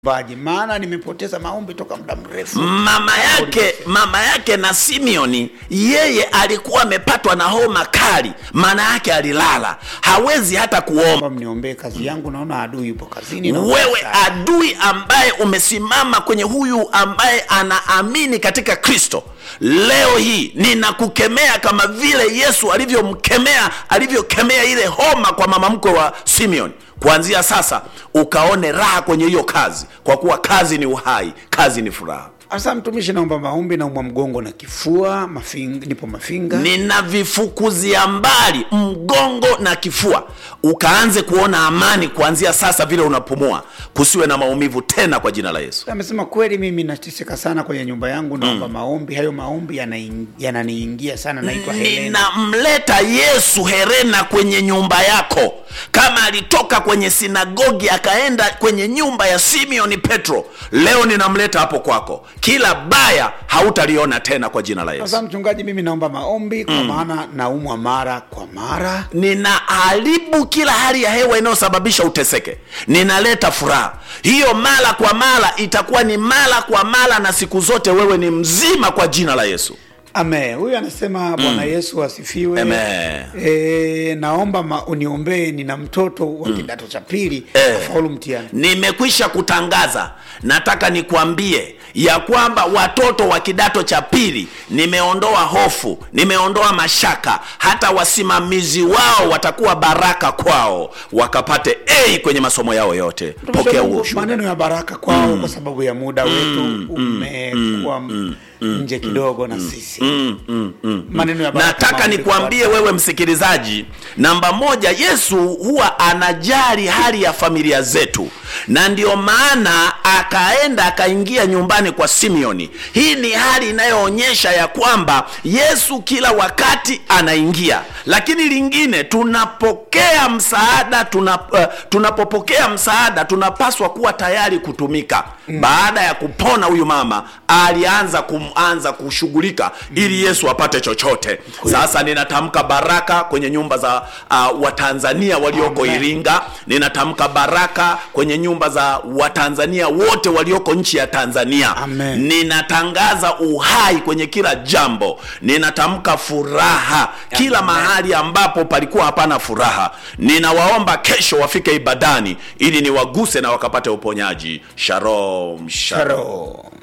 baji maana nimepoteza maombi toka muda mrefu mama yake mama yake na simeoni yeye alikuwa amepatwa na homa kali maana yake alilala hawezi hata kuomba Naomba mniombee kazi yangu naona adui yupo kazini naomba wewe msaada. adui ambaye umesimama kwenye huyu ambaye anaamini katika kristo leo hii ninakukemea kama vile yesu alivyomkemea alivyokemea ile homa kwa mama mkwe wa simeon kuanzia sasa ukaone raha kwenye hiyo kazi kwa kuwa kazi ni uhai kazi ni furaha Asa mtumishi, naomba maombi, naumwa mgongo na kifua, mafinga, nipo mafinga. ninavifukuzia mbali mgongo na kifua ukaanze kuona amani kuanzia sasa vile unapumua kusiwe na maumivu tena kwa jina la yesu Amesema kweli, mimi nateseka sana kwenye nyumba yangu, naomba maombi. Hayo maombi yanaing- yananiingia sana. Naitwa Helena. ninamleta yesu herena kwenye nyumba yako kama alitoka kwenye sinagogi akaenda kwenye nyumba ya simeoni petro leo ninamleta hapo kwako kila baya hautaliona tena kwa jina la yesu Sasa mchungaji, mimi naomba maombi kwa maana naumwa mara kwa mara. ninaharibu kila hali ya hewa inayosababisha uteseke ninaleta furaha hiyo mara kwa mara itakuwa ni mara kwa mara na siku zote wewe ni mzima kwa jina la yesu Amen. Huyu anasema Bwana Yesu asifiwe. Amen. E, naomba ma, uniombee, nina mtoto wa kidato cha pili Eh. afaulu mtihani. nimekwisha kutangaza nataka nikwambie ya kwamba watoto wa kidato cha pili nimeondoa hofu nimeondoa mashaka hata wasimamizi wao watakuwa baraka kwao wakapate a kwenye masomo yao yote pokea huo ushuhuda. maneno ya baraka kwao kwa sababu ya muda wetu umekuwa nje kidogo na sisi maneno ya baraka nataka maombi nikwambie kwa- wewe msikilizaji namba moja yesu huwa anajali hali ya familia zetu na ndio maana akaenda akaingia nyumbani kwa simeoni hii ni hali inayoonyesha ya kwamba yesu kila wakati anaingia lakini lingine tunapokea msaada tuna, uh, tunapopokea msaada tunapaswa kuwa tayari kutumika mm. baada ya kupona huyu mama alianza kuanza kushughulika ili yesu apate chochote sasa ninatamka baraka kwenye nyumba za uh, watanzania walioko Amen. iringa ninatamka baraka kwenye nyumba za watanzania wote walioko nchi ya tanzania Amen. ninatangaza uhai kwenye kila jambo ninatamka furaha kila Amen. mahali ambapo palikuwa hapana furaha ninawaomba kesho wafike ibadani ili niwaguse na wakapate uponyaji shalom shalom Shalom.